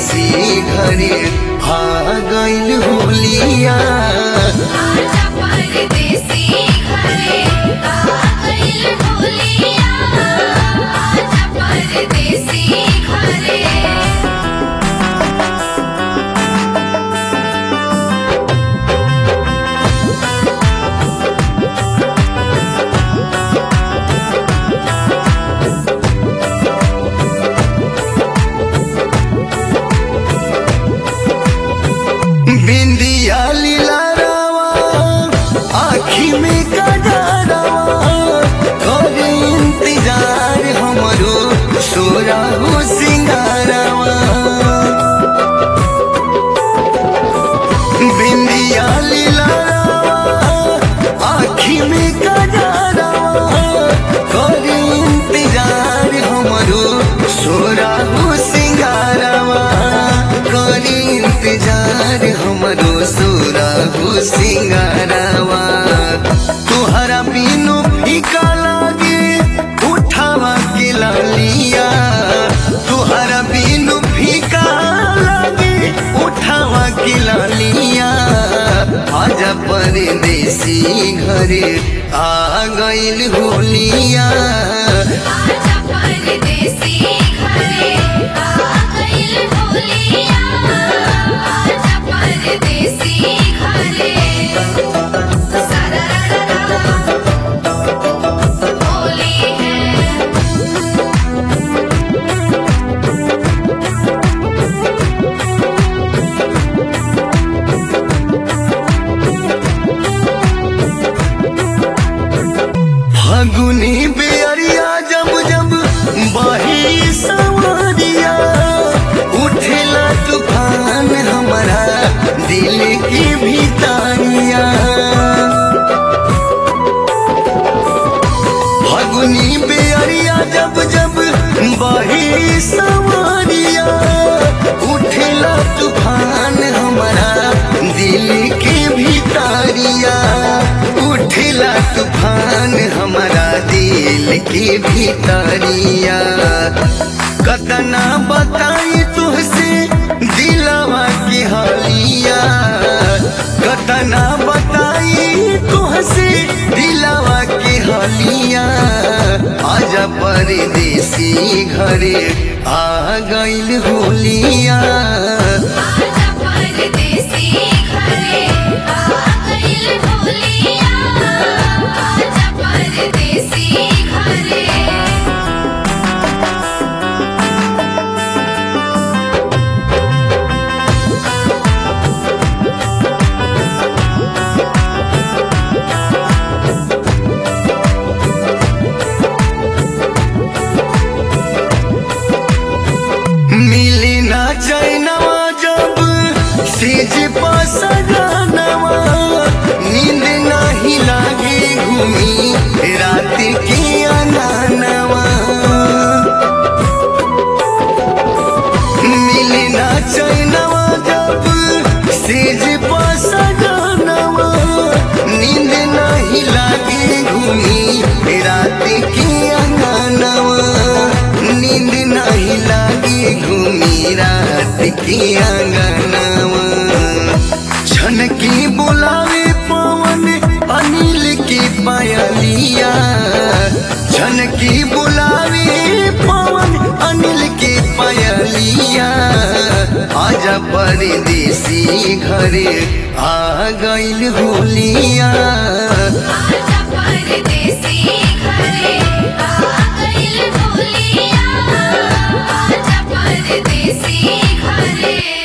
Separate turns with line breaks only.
परदेसी घरे आ गइल होलिया
आजा परदेसी घरे आ गइल होलिया आजा परदेसी घरे
बिंदिया लीला रावा आखी में कजरावा करे इंतजार हमरो सोरा हो सिंगारावा बिंदिया लीला रावा आखी में कजरावा करे इंतजार हमरो सोरा हो सिंगारावा करे इंतजार हमरो सोरा हो सिंगारावा तुहरा बिनु फीका लागे उठावा के लालिया तुहरा बिनु फीका लागे उठावा के लालिया आजा परदेसी घरे आ गइल होलिया
आजा परदेसी घरे आ गइल होलिया आजा परदेसी घरे सारा होली है
फगुनी बेअरिया जब जब बही सवरिया उठेला तूफान हमारा दिल की भीतरिया फगुनी बेअरिया जब जब बही सवरिया उठेला तूफान हमारा दिल के भीतरिया उठेला तूफान हमारा दिल के भीतरिया कतना बताई तुहसे दिलवा के हालिया कतना बताई तुहसे दिलवा के हालिया आजा परदेसी घरे आ गइल होलिया
आजा परदेसी घरे आ गइल होलिया आजा परदेसी घरे
मिली ना चैनवा जब सेज पसगनवा नींद नहीं लागे घूमी रात के अनानवा मिली ना चैनवा जब सेज पसगनवा नींद नहीं लागे घूमी रात के अनानवा नींद नहीं लागे घूमी रात के अंगनवा छन की बुलावे पवन अनिल के पायलिया छन की बुलावे पवन अनिल के पायलिया आजा परदेसी घरे आ गइल होलिया
आजा परदेसी घरे आ गइल होलिया आजा परदेसी घरे